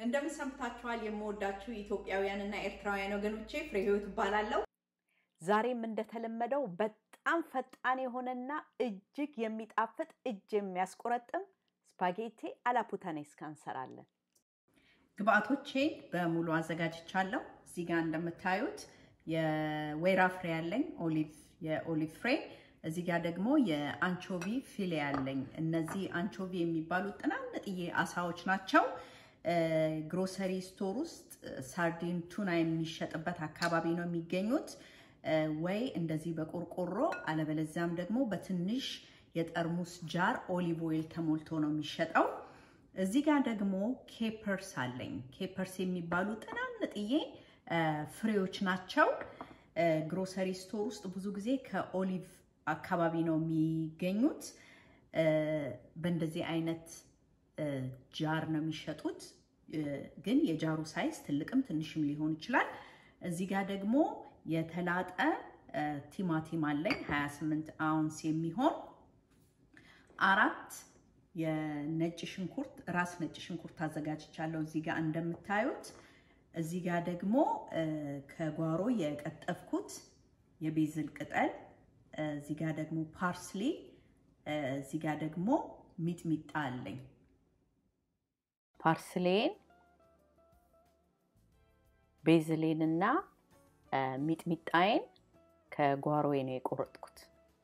እንደምን ሰምታችኋል? የምወዳችሁ ኢትዮጵያውያንና ኤርትራውያን ወገኖቼ ፍሬ ህይወት እባላለሁ። ዛሬም እንደተለመደው በጣም ፈጣን የሆነና እጅግ የሚጣፍጥ እጅ የሚያስቆረጥም ስፓጌቲ አላፑታኔስካ እንሰራለን። ግብአቶቼን በሙሉ አዘጋጅቻለሁ። እዚህ ጋር እንደምታዩት የወይራ ፍሬ ያለኝ ኦሊቭ የኦሊቭ ፍሬ እዚህ ጋር ደግሞ የአንቾቪ ፊሌ ያለኝ። እነዚህ አንቾቪ የሚባሉት ጥናንጥዬ አሳዎች ናቸው። ግሮሰሪ ስቶር ውስጥ ሳርዲን ቱና የሚሸጥበት አካባቢ ነው የሚገኙት። ወይ እንደዚህ በቆርቆሮ አለበለዚያም ደግሞ በትንሽ የጠርሙስ ጃር ኦሊቭ ኦይል ተሞልቶ ነው የሚሸጠው። እዚህ ጋር ደግሞ ኬፐርስ አለኝ። ኬፐርስ የሚባሉ ጥናንጥዬ ፍሬዎች ናቸው። ግሮሰሪ ስቶር ውስጥ ብዙ ጊዜ ከኦሊቭ አካባቢ ነው የሚገኙት። በእንደዚህ አይነት ጃር ነው የሚሸጡት። ግን የጃሩ ሳይዝ ትልቅም ትንሽም ሊሆን ይችላል። እዚህ ጋር ደግሞ የተላጠ ቲማቲም አለኝ 28 አውንስ የሚሆን አራት የነጭ ሽንኩርት ራስ ነጭ ሽንኩርት አዘጋጅቻለሁ። እዚህ ጋር እንደምታዩት እዚህ ጋር ደግሞ ከጓሮ የቀጠፍኩት የቤዝል ቅጠል፣ እዚህ ጋር ደግሞ ፓርስሊ፣ እዚህ ጋር ደግሞ ሚጥሚጣ አለኝ። ፓርስሌን ቤዝሌንና ሚጥሚጣዬን ከጓሮዬ ነው የቆረጥኩት።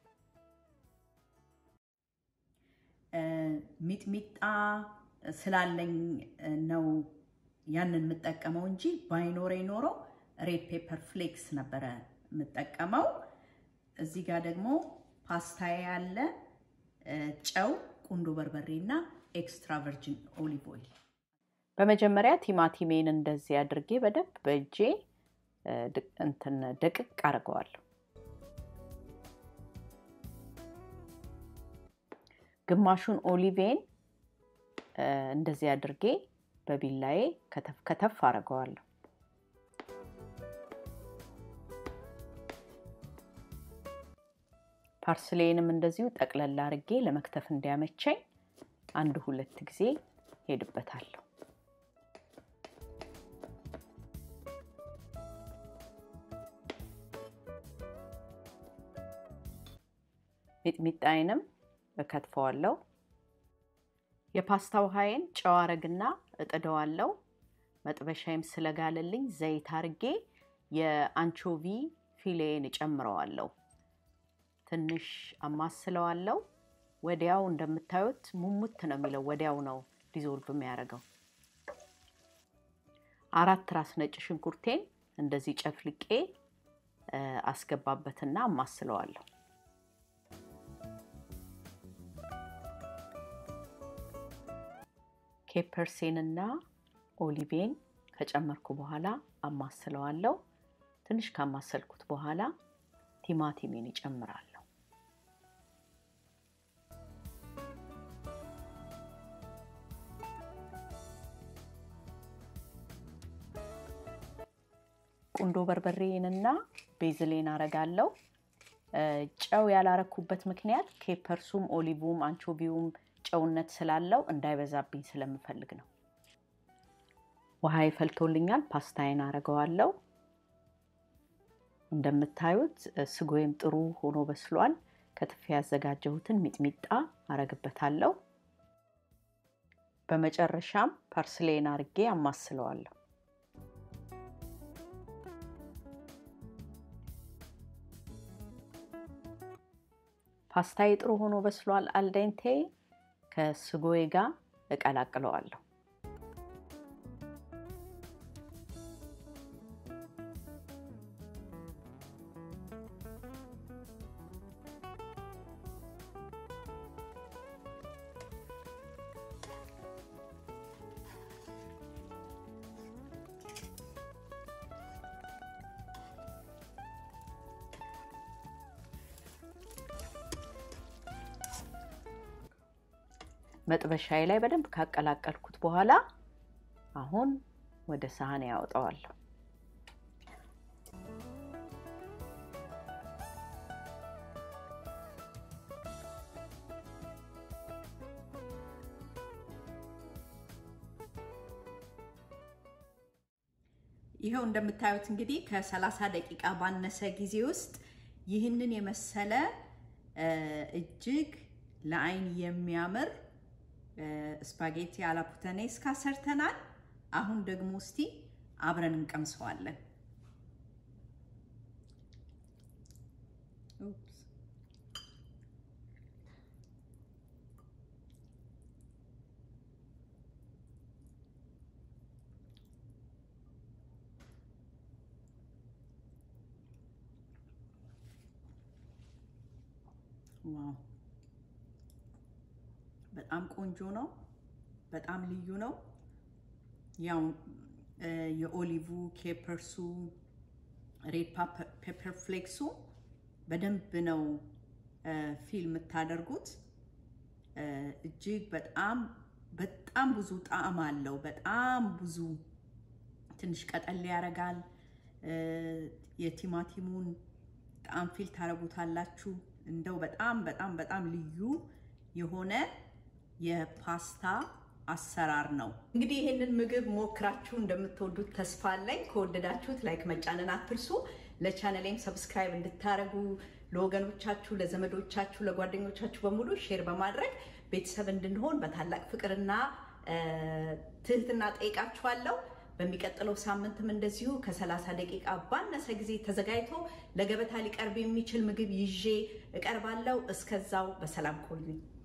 ሚጥሚጣ ስላለኝ ነው ያንን የምጠቀመው እንጂ ባይኖረ ኖሮ ሬድ ፔፐር ፍሌክስ ነበረ የምጠቀመው። እዚህ ጋር ደግሞ ፓስታዬ ያለ ጨው፣ ቁንዶ በርበሬ እና ኤክስትራ ቨርጂን ኦሊቭ ኦይል። በመጀመሪያ ቲማቲሜን እንደዚህ አድርጌ በደንብ በእጄ እንትን ደቅቅ አድርገዋለሁ። ግማሹን ኦሊቬን እንደዚህ አድርጌ በቢላዬ ከተፍ ከተፍ አድርገዋለሁ። ፓርስሌንም እንደዚሁ ጠቅለል አድርጌ ለመክተፍ እንዲያመቸኝ አንድ ሁለት ጊዜ ሄድበታለሁ። ሚጥሚጣዬንም እከትፈዋለሁ። የፓስታ ውሃዬን ጨው አረግና እጥደዋለሁ። መጥበሻዬም ስለጋለልኝ ዘይት አርጌ የአንቾቪ ፊሌን እጨምረዋለሁ። ትንሽ አማስለዋለሁ። ወዲያው እንደምታዩት ሙሙት ነው የሚለው፣ ወዲያው ነው ዲዞልቭ የሚያደርገው። አራት ራስ ነጭ ሽንኩርቴን እንደዚህ ጨፍልቄ አስገባበትና አማስለዋለሁ። ኬፐርሴንና ኦሊቬን ከጨመርኩ በኋላ አማስለዋለሁ። ትንሽ ካማሰልኩት በኋላ ቲማቲሜን ይጨምራለሁ። ቁንዶ በርበሬንና ቤዝሌን አረጋለሁ። ጨው ያላረኩበት ምክንያት ኬፐርሱም ኦሊቭም አንቾቪውም ጨውነት ስላለው እንዳይበዛብኝ ስለምፈልግ ነው። ውሃ ይፈልቶልኛል። ፓስታዬን አረገዋለሁ። እንደምታዩት ስጎዬም ጥሩ ሆኖ በስሏል። ከትፌ ያዘጋጀሁትን ሚጥሚጣ አረግበታለሁ። በመጨረሻም ፐርስሌን አርጌ አማስለዋለሁ። ፓስታዬ ጥሩ ሆኖ በስሏል። አልዴንቴ ከስጎዬ ጋር እቀላቅለዋለሁ። መጥበሻዬ ላይ በደንብ ካቀላቀልኩት በኋላ አሁን ወደ ሳህን ያወጣዋለሁ። ይኸው እንደምታዩት እንግዲህ ከ30 ደቂቃ ባነሰ ጊዜ ውስጥ ይህንን የመሰለ እጅግ ለአይን የሚያምር ስፓጌቲ አላፑተኔስካ ሰርተናል። አሁን ደግሞ እስቲ አብረን እንቀምሰዋለን። ዋው በጣም ቆንጆ ነው። በጣም ልዩ ነው። ያው የኦሊቭ ኬፐርሱ ሬድ ፔፐር ፍሌክሱ በደንብ ነው ፊል የምታደርጉት። እጅግ በጣም በጣም ብዙ ጣዕም አለው። በጣም ብዙ ትንሽ ቀጠል ያደርጋል። የቲማቲሙን ጣዕም ፊል ታደርጉታላችሁ። እንደው በጣም በጣም በጣም ልዩ የሆነ የፓስታ አሰራር ነው። እንግዲህ ይህንን ምግብ ሞክራችሁ እንደምትወዱት ተስፋ አለኝ። ከወደዳችሁት ላይክ መጫንን አትርሱ። ለቻነሌም ሰብስክራይብ እንድታደርጉ ለወገኖቻችሁ፣ ለዘመዶቻችሁ፣ ለጓደኞቻችሁ በሙሉ ሼር በማድረግ ቤተሰብ እንድንሆን በታላቅ ፍቅርና ትህትና ጠይቃችኋለሁ። በሚቀጥለው ሳምንትም እንደዚሁ ከ30 ደቂቃ ባነሰ ጊዜ ተዘጋጅቶ ለገበታ ሊቀርብ የሚችል ምግብ ይዤ እቀርባለሁ። እስከዛው በሰላም ቆዩኝ።